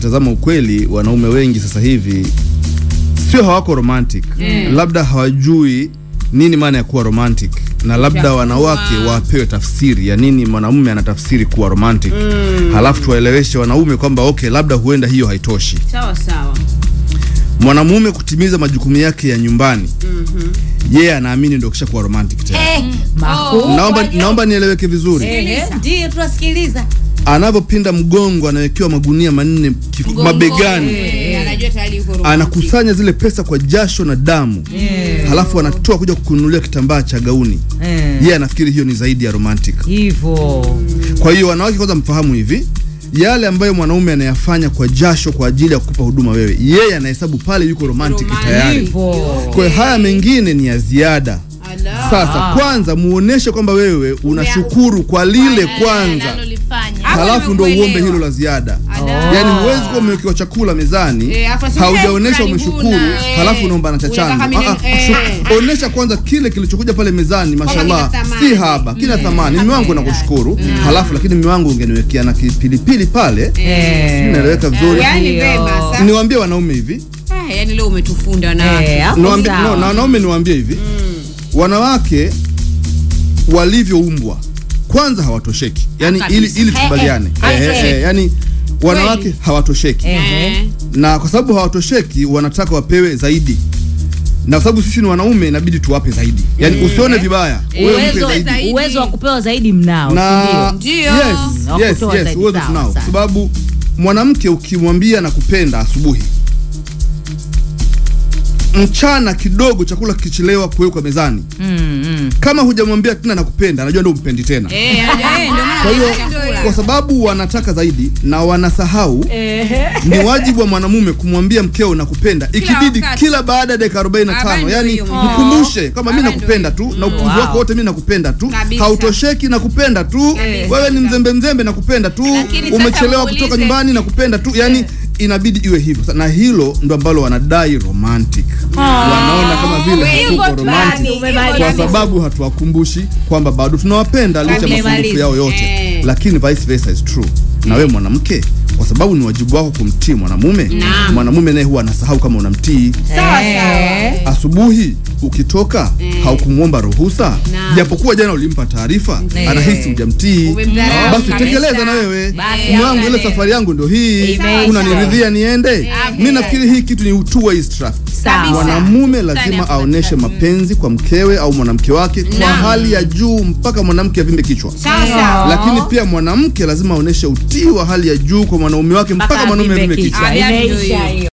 ukitazama ukweli, wanaume wengi sasa hivi sio hawako romantic, labda hawajui nini maana ya kuwa romantic, na labda wanawake wapewe tafsiri ya nini mwanamume anatafsiri kuwa romantic, halafu tuwaeleweshe wanaume kwamba okay, labda huenda hiyo haitoshi Sawa sawa. mwanamume kutimiza majukumu yake ya nyumbani yeye anaamini ndio kisha kuwa romantic tena. Makuu. Naomba, naomba nieleweke vizuri, Ehe, Ndiyo tunasikiliza. anavyopinda mgongo anawekewa magunia manne kifu- mabegani Eh, anajua tayari yuko romantic. anakusanya zile pesa kwa jasho na damu halafu anatoa kuja kukununulia kitambaa cha gauni Eh, yeye anafikiri hiyo ni zaidi ya romantic Hivyo. kwa hiyo wanawake kwanza mfahamu hivi yale ambayo mwanaume anayafanya kwa jasho kwa ajili ya kukupa huduma wewe yeye anahesabu pale yuko romantic Romantic. tayari Hivyo. kwa hiyo haya mengine ni ya ziada Ala. sasa kwanza muoneshe kwamba wewe unashukuru kwa lile kwanza analolifanya. Hapo halafu ndo uombe nimekuelewa. hilo la ziada Ala. yaani huwezi kuwa umewekewa chakula mezani Eh, afu aseme, haujaonesha "Eh, umeshukuru karibuni." Eh, halafu unaomba na cha unataka chanzo mine- Ah, ah, eh. shu- onesha kwanza kile kilichokuja pale mezani mashallah kina thamani. si haba kina thamani mimi wangu nakushukuru halafu lakini mimi wangu ungeniwekea na pilipili pale Eh. naeleweka vizuri Yaani Ndio. vema sasa. niwaambie wanaume hivi Eh, yaani leo umetufunda wanawake. Eh, hapo Niwaambie- sawa. no, na wanaume niwaambie hivi wanawake walivyoumbwa kwanza hawatosheki yani Kabisa. ili, ili tukubaliane Eh, eh, eh, eh. eh, yani wanawake hawatosheki Eh. na kwa sababu hawatosheki wanataka wapewe zaidi na kwa sababu sisi ni wanaume inabidi tuwape zaidi yani usione vibaya wewe mpe Uwezo, zaidi zaidi. uwezo wa kupewa zaidi mnao, na si Ndio. yes, Wa yes, kutoa yes, zaidi, uwezo sawa, tunao sawa. sababu mwanamke ukimwambia na kupenda asubuhi mchana kidogo chakula kikichelewa kuwekwa mezani Mm, mm. kama hujamwambia tena nakupenda anajua ndio umpendi tena Eh, anajua- eh, ndio maana kwa hiyo anataka kwa sababu wanataka zaidi na wanasahau ni wajibu wa mwanamume kumwambia mkeo nakupenda ikibidi wakati. kila baada ya dakika 45 Habari ndio yani hiyo. mkumbushe kama mi Habari nakupenda tu na upuzi Wow. wako wote mi nakupenda tu Kabisa. hautosheki nakupenda tu Kabisa. wewe ni mzembe mzembe nakupenda tu Lakini sasa umechelewa muulize- kutoka nyumbani nakupenda tu yani inabidi iwe hivyo Sa- na hilo ndo ambalo wanadai romantic wanaona kama vile Hivyo hatuko tu romantic basi, Umemaliza. kwa hivyo sababu hatuwakumbushi kwamba bado tunawapenda licha ya Umemaliza. mapungufu yao yote Eh. lakini vice versa is true na wewe mwanamke kwa sababu ni wajibu wako kumtii mwanamume mwanamume naye huwa anasahau kama unamtii Sawa, Eh. asubuhi ukitoka haukumwomba ruhusa Naam. japokuwa jana ulimpa taarifa Eh. anahisi hujamtii Umemdharau basi kabisa. tekeleza na wewe Basi mume wangu hamna ile neno. safari yangu ndio hii Imeisha. unaniridhia niende mi nafikiri hii kitu ni two ways traffic Sawa. mwanamume lazima aoneshe mapenzi kwa mkewe au mwanamke wake kwa hali ya juu mpaka mwanamke avimbe kichwa Sawa, sawa. lakini pia mwanamke lazima aoneshe utii wa hali ya juu kwa mwanaume wake mpaka mwanaume avimbe avimbe kichwa kichwa. Ah, ndio Imeisha hiyo. hiyo.